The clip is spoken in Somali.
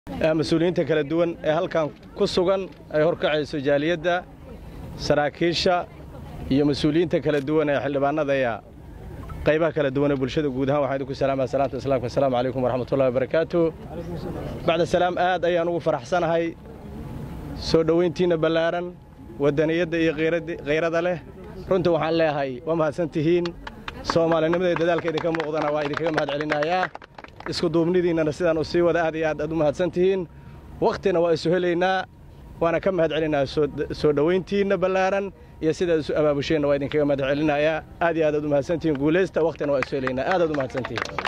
mas-uuliyiinta kala duwan ee halkan ku sugan ay horkacayso jaaliyadda saraakiisha iyo mas-uuliyiinta kala duwan ee xildhibaanada ee qaybaha kala duwan ee bulshada guud ahaan waxaan idinku salaamaya salaanta islaamka assalaamu calaykum waraxmatullahi wabarakaatu bacda salaam aad ayaan ugu faraxsanahay soo dhowayntiinna ballaaran waddaniyadda iyo khayrada leh runtii waxaan leeyahay waa mahadsan tihiin soomaalinimada iyo dadaalka idinka muuqdana waa idinkaga mahad celinayaa isku duubnidiinnana sidaan u sii wada aad iyo aad aad u mahadsan tihiin wakhtina waa isu helaynaa waana ka mahad celinayaa soo dhowayntiinna ballaaran iyo sidaad isu abaabusheenna waa idinkaga mahad celinayaa aad iyo aad aad u mahadsantihiin guulaysta wakhtina waa isu helaynaa aad aad u mahadsantihiin